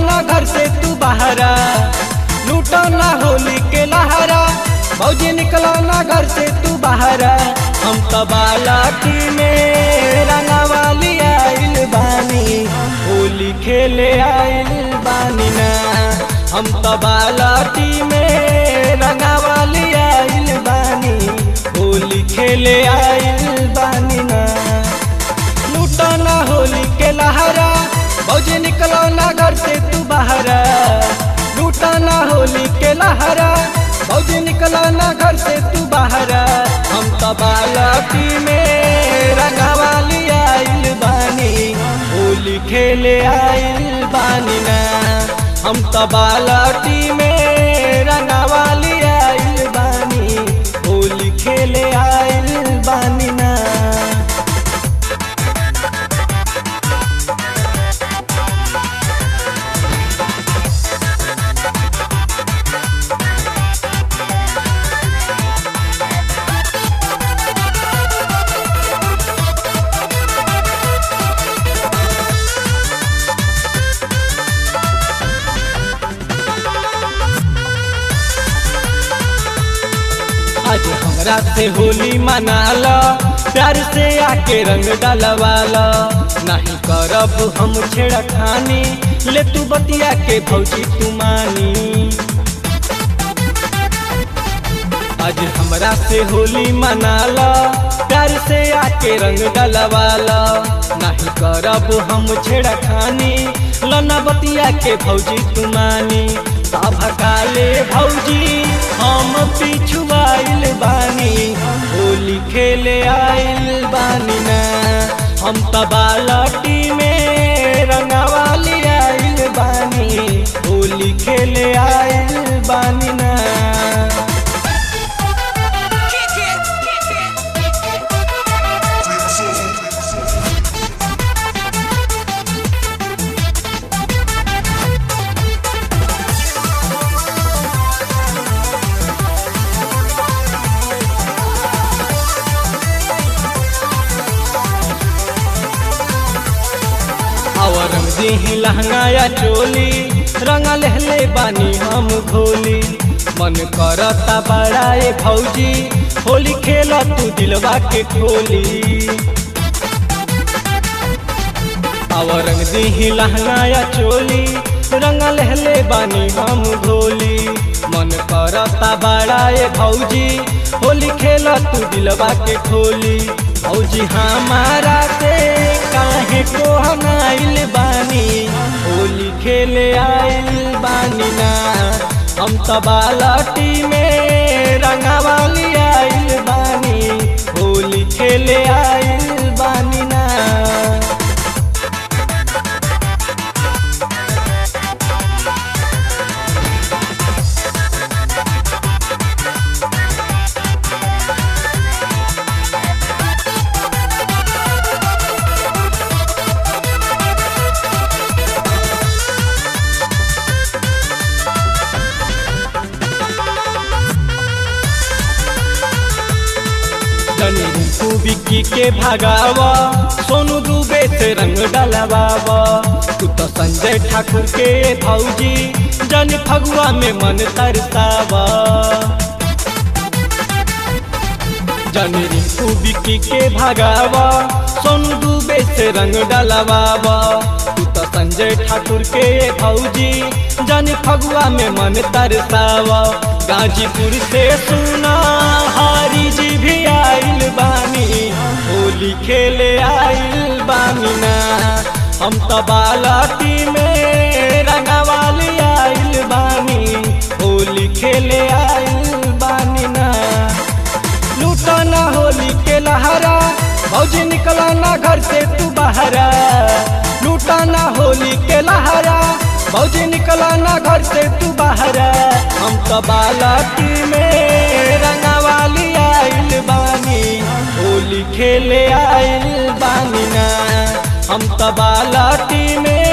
ना घर से तू बाहरा लूटो ना होली के लहरा भौजी निकलो ना घर से तू बाहरा हम तो बालाटी में रंगावाली आइल बानी होली खेले आइल बानी ना हम तो बालाटी में रंगावाली आइल बानी होली खेले आइल बानी ना लूटो ना होली के लहरा भौजी निकलो ना घर से तू बाहरा लूटो ना होली के लहरा भौजी निकलो ना घर से तू बाहरा हम तो बालकी में रंगवाली आइल बानी होली खेले आइल बानी ना हम तो बालटी में रंगवाली आइल बानी होली खेले आइल बानी ना आज हमरा से होली मनाला प्यार से आके रंग डलवाला नहीं करब हम छेड़खानी ले तू बतिया के भौजी तू मानी आज हमरा से होली मनाला प्यार से आके रंग डलवाला नहीं करब हम छेड़खानी लना बतिया के भौजी तू मानी भकाले भौजी हम पिछुआइल बानी होली खेले आइल बानी ना हम तबालटी में रंगवाली आइल बानी होली खेले आइल बानी ना Kick it, kick it. और रंग दी लहंगा या चोली रंग लहले बानी हम घोली मन करता बड़ाए भौजी होली खेल तू दिलवा के खोली और रंग दी लहंगा या चोली रंग लहले बानी हम घोली मन करता बड़ाए भौजी होली खेल तू दिलवा के खोली भौजी हमारा से काहे को हनाइल बानी होली खेले आइल बानी ना हम तबालटी में रंगवाली आइल बानी होली खेले आइल बानी ना जनी रिंकू बिक्की के भगावा सोनू दुबे से रंग डलवावा तू तो संजय ठाकुर के भौजी जन फगुआ में मन तरसावा जनी रिंकू बिक्की के भगावा सोनू दुबे से रंग डलवावा तू तो संजय ठाकुर के भौजी जन फगुआ में मन तरसावा गाजीपुर से सुना हारी जी भी आइल बानी होली खेले आइल बानी ना हम तो बालाटी में रंगवाली आइल बानी होली खेले आइल बानी ना लूटा ना होली के लहरा भौजी निकला ना घर से तू बाहरा लूटा ना होली के लहरा भौजी निकला ना घर से तू बाहरा हम तो बालाटी में रंगवाली आइल बानी होली खेले आइल बानी ना हम तो बालाटी में